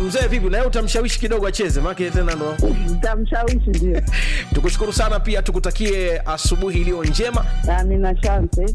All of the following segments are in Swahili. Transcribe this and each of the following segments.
mzee vipi na yeye utamshawishi kidogo acheze maana tena ndo Nitamshawishi ndio. tukushukuru sana pia tukutakie asubuhi iliyo njema Amina, asante.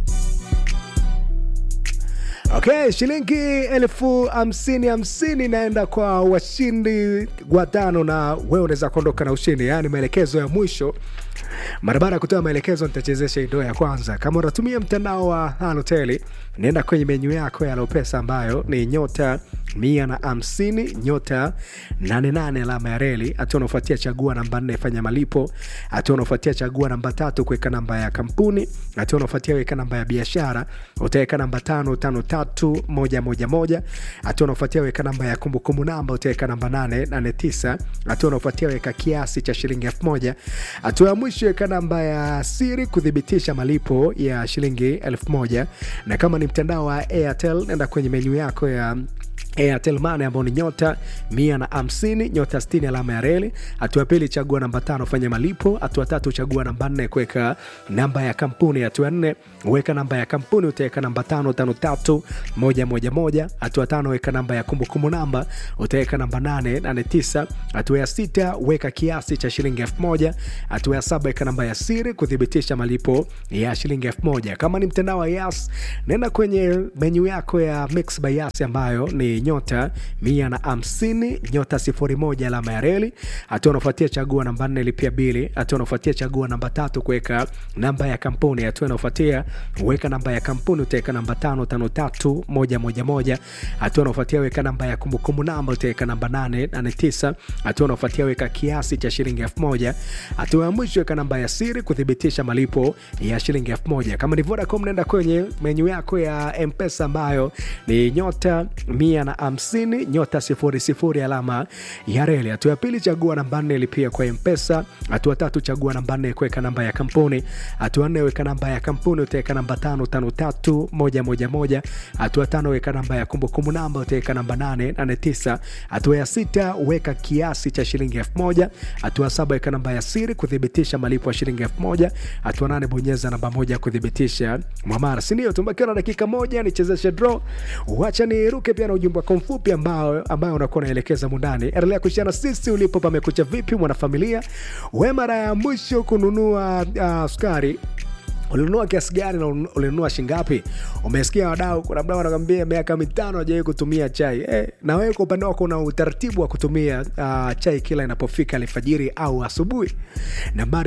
Okay, shilingi elfu hamsini hamsini inaenda kwa washindi watano, na wewe unaweza kuondoka na ushindi. Yaani maelekezo ya mwisho, mara baada ya kutoa maelekezo, nitachezesha idoo ya kwanza. Kama unatumia mtandao wa Halotel, nenda kwenye menyu yako ya Lopesa ambayo ni nyota mia na hamsini nyota nane nane alama ya reli. Hatua unaofuatia chagua namba nne fanya malipo. Hatua unaofuatia chagua namba tatu kuweka namba ya kampuni. Hatua unaofuatia weka namba ya biashara, utaweka namba tano tano tatu moja moja moja. Hatua unaofuatia weka namba ya kumbukumbu namba, utaweka namba nane nane tisa. Hatua unaofuatia weka kiasi cha shilingi elfu moja. Hatua ya mwisho weka namba ya siri kuthibitisha malipo ya shilingi elfu moja. Na kama ni mtandao wa Airtel, nenda kwenye menyu yako ya Airtel Money ambao ni nyota mia na hamsini nyota sitini alama ya reli. Hatua ya pili chagua namba tano fanya malipo. Hatua tatu chagua namba nne kuweka namba ya kampuni. Hatua nne weka namba ya kampuni, utaweka namba tano tano tatu moja moja moja. Hatua tano weka namba ya kumbukumbu namba, utaweka namba nane nane tisa. Hatua ya sita weka kiasi cha shilingi elfu moja. Hatua ya saba weka namba ya siri kuthibitisha malipo ya shilingi elfu moja. Kama ni mtandao wa Yas, nenda kwenye menyu yako ya Mix by Yas ambayo ni nyota mia na hamsini nyota sifuri moja alama ya reli. Hatua unafuatia chagua namba nne lipia bili. Hatua unafuatia chagua namba tatu kuweka namba ya kampuni. Hatua inaofuatia weka namba ya kampuni, utaweka namba tano tano tatu moja moja moja. Hatua unaofuatia weka namba ya kumbukumbu namba, utaweka namba nane nane tisa. Hatua unaofuatia weka kiasi cha shilingi elfu moja. Hatua ya mwisho weka namba ya siri kuthibitisha malipo ya shilingi elfu moja. Kama ni Vodacom, nenda kwenye menyu yako ya Mpesa ambayo ni nyota mia na hamsini nyota sifuri sifuri alama ya reli. Hatua ya pili chagua namba nne lipia kwa Mpesa. Hatua tatu chagua namba nne kuweka namba ya kampuni. Hatua nne weka namba ya kampuni, utaweka namba tano tano tatu moja moja moja. Hatua tano weka namba ya kumbukumbu namba, utaweka namba nane nane tisa. Hatua ya sita weka kiasi cha shilingi elfu moja. Hatua saba weka namba ya siri kuthibitisha malipo ya shilingi elfu moja. Hatua nane bonyeza namba moja kuthibitisha mwamara, si ndio? Tumebakiwa na dakika moja nichezeshe draw. Wacha niruke pia na ujumbe wako mfupi ambao ambao unakuwa unaelekeza mundani. Endelea kushana sisi ulipo pamekucha vipi mwanafamilia. We mara ya mwisho kununua uh, sukari ulinunua kiasi gani na ulinunua shingapi? Umesikia wadau, kuna mdau anakwambia miaka mitano hajawahi kutumia chai eh, na wewe kwa upande wako una utaratibu wa kutumia uh, chai kila inapofika alfajiri au asubuhi? Nambari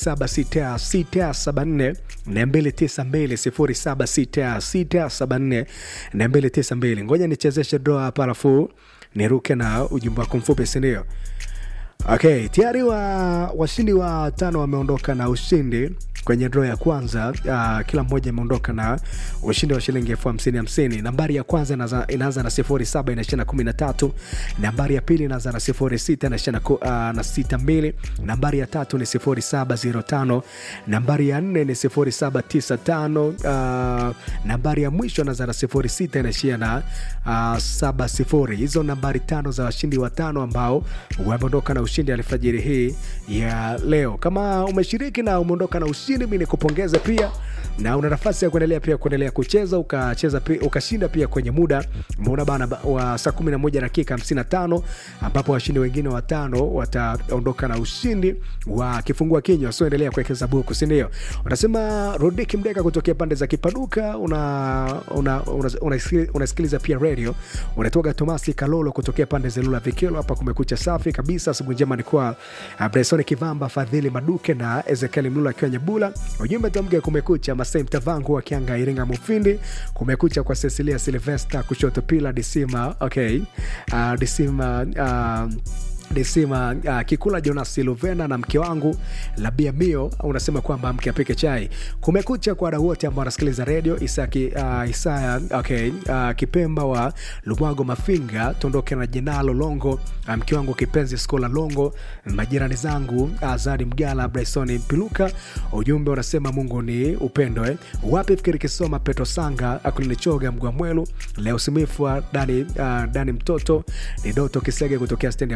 076674 292 076674 ngoja nichezeshe doa hapa alafu niruke na ujumbe wako mfupi, sindio? Okay, tayari wa washindi wa tano wameondoka na ushindi kwenye draw ya kwanza. Uh, kila mmoja ameondoka na ushindi wa shilingi elfu hamsini hamsini. Nambari ya kwanza inaanza- inaanza na sifuri saba inaishia na kumi na tatu. Nambari ya pili inaanza na sifuri sita inaishia na, ku- uh, na sita mbili. Nambari ya tatu ni sifuri saba ziro tano. Nambari ya nne ni sifuri saba tisa tano. Uh, nambari ya mwisho inaanza na sifuri sita inaishia na uh, saba sifuri. Hizo nambari tano za washindi watano ambao wameondoka na ushindi alfajiri hii ya leo. Kama umeshiriki na umeondoka na ushindi, mi nikupongeze pia, na una nafasi ya kuendelea pia kuendelea kucheza ukacheza pia, ukashinda pia kwenye muda umeona bana ba- wa saa 11 dakika 55 ambapo washindi wengine watano wataondoka na ushindi wa kifungua kinywa. So endelea kuwekeza buku, si ndio? Unasema Rodiki Mdeka kutokea pande za Kipaduka, una una, una, unasikiliza unasikiliza pia radio. Unatoka Tomasi Kalolo kutokea pande za Lula Vikelo, hapa kumekucha safi kabisa. Asubuhi njema ni kwa uh, Bresoni Kivamba, Fadhili Maduke na Ezekiel Mlula akiwa Nyebula. Ujumbe tamge kumekucha, Masai Mtavangu akianga Iringa Mufindi, kumekucha kwa Cecilia Silvesta kushoto pila Disima, okay. Uh, Disima uh, Desima uh, Kikula Jonas Luvena na mke wangu Labia Mio unasema kwamba mke apike chai. Kumekucha kwa wadau wote ambao wanasikiliza redio Isaki, uh, Isaya okay, uh, Kipemba wa Lumwago Mafinga, tuondoke na Jenalo Longo, uh, mke wangu kipenzi Skola Longo, majirani zangu Azadi Mgala, Bryson Mpiluka. Ujumbe unasema Mungu ni upendo eh. Wapi fikiri kisoma Petro Sanga akulinichoga Mgwa Mwelu leo Simifwa Dani, uh, Dani mtoto ni Doto Kisege kutokea stendi ya boti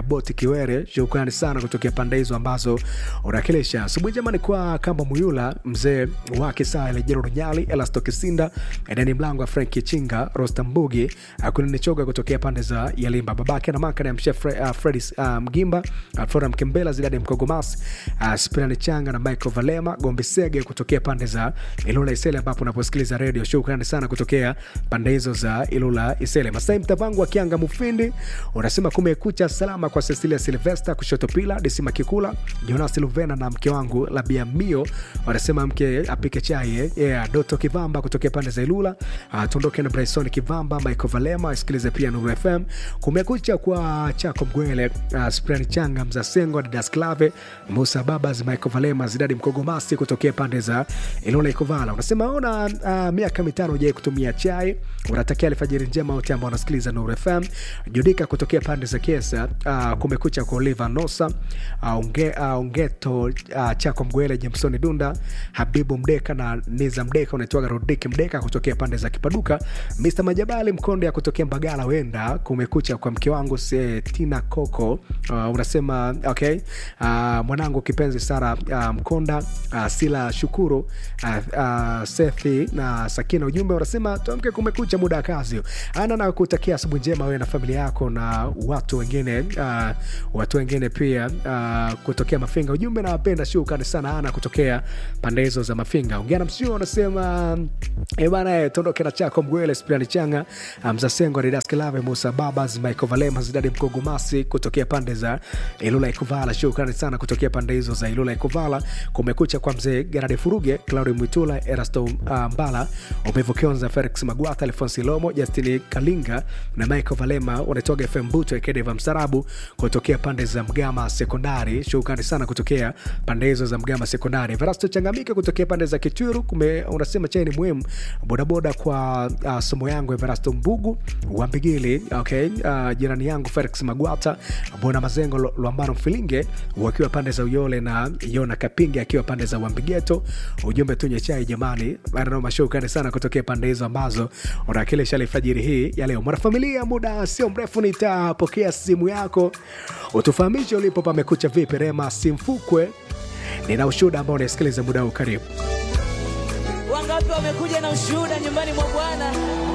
Kiwere, shukrani sana kutokea pande hizo ambazo unakilisha. Asubuhi jamani, kwa Kamba Muyula, mzee wake saa Elejero Runyali, Elasto Kisinda, Edeni Mlango wa Franki Chinga, Rostam Mbugi, Akuninichoga kutokea pande za Yalimba, babake na maka na mshe Fre, uh, Fredis uh, Mgimba, Alfora Mkembela, Zidadi Mkogomas, uh, Spirani Changa na Michael Valema, Gombe Sege kutokea pande za Ilula Isele, ambapo unaposikiliza redio. Shukrani sana kutokea pande hizo za Ilula Isele. Masai Mtavangu wa Kianga Mufindi unasema kumekucha salama kwa Cecilia Silvesta kushoto pila Desima Kikula, Jonas Luvena na mke wangu Labia Mio wanasema mke apike chai eh. yeah. Doto Kivamba kutokea pande za Ilula. Uh, tuondoke na Bryson Kivamba, Michael Valema asikilize pia Nuru FM. Kumekucha kwa Chako Mgwele, uh, Sprani Changa, Mzasengo, Didas Clave, Musa Babas, Michael Valema, Zidadi Mkogomasi kutokea pande za Ilula Ikovala. Unasema ona uh, miaka mitano ujai kutumia chai, unatakia alfajiri njema wote ambao wanasikiliza Nuru FM. Judika kutokea pande za Kiesa, uh, kumekucha kwa Oliver Nosa, uh, unge, uh, Ungeto uh, Chako Mgwele, Jemsoni Dunda, Habibu Mdeka na Niza Mdeka, unaitwaga Rodiki Mdeka kutokea pande za Kipaduka, Mr Majabali Mkonde ya kutokea Mbagala, wenda kumekucha kwa mke wangu se, Tina Coco, uh, unasema okay, uh, mwanangu kipenzi Sara uh, Mkonda, uh, Sila Shukuru, uh, uh, Sethi na Sakina. Ujumbe unasema tuamke, kumekucha, muda wa kazi. Ana na kutakia asubuhi njema wewe na familia yako na watu wengine uh, watu wengine pia uh, kutokea Mafinga. Ujumbe nawapenda, shukrani sana Ana kutokea pande hizo za Mafinga. Ungana msio unasema eh bana, eh, tondoke na chako Mgwele, Spiani Changa, Mzasengo, Adidas Kilave, Musa Babas, Michael Valema, Zidadi Mkogomasi kutokea pande za Ilula Ikovala. Shukrani sana kutokea pande hizo za Ilula Ikovala. Kumekucha kwa mzee Gerard Furuge, Claudio Mwitula, Erasto uh, Mbala, Umevu Kionza, Felix Magwata, Alfonsi Lomo, Justini Kalinga na Michael Valema wanatoga FM Buto Ekedeva Msarabu kutokea pande za Mgama Sekondari. Shukrani sana kutokea pande hizo za Mgama Sekondari. Verasto Changamika kutokea pande za Kitwiru kume, unasema chai ni muhimu bodaboda kwa uh, somo yangu Everasto Mbugu wa Mbigili, okay. Uh, jirani yangu Felix Magwata, Bona Mazengo Lo- Lwambano Mfilinge wakiwa pande za Uyole na Yona Kapingi akiwa pande za Wambigeto. Ujumbe tunywe chai jamani, ananoma. Shukrani sana kutokea pande hizo ambazo unawakilisha alfajiri hii ya leo. Mwanafamilia, muda sio mrefu nitapokea simu yako utufahamishe ulipo pamekucha vipi. Rema Simfukwe, nina ushuhuda ambao unasikiliza muda huu. Karibu. Wangapi wamekuja na ushuhuda nyumbani mwa Bwana?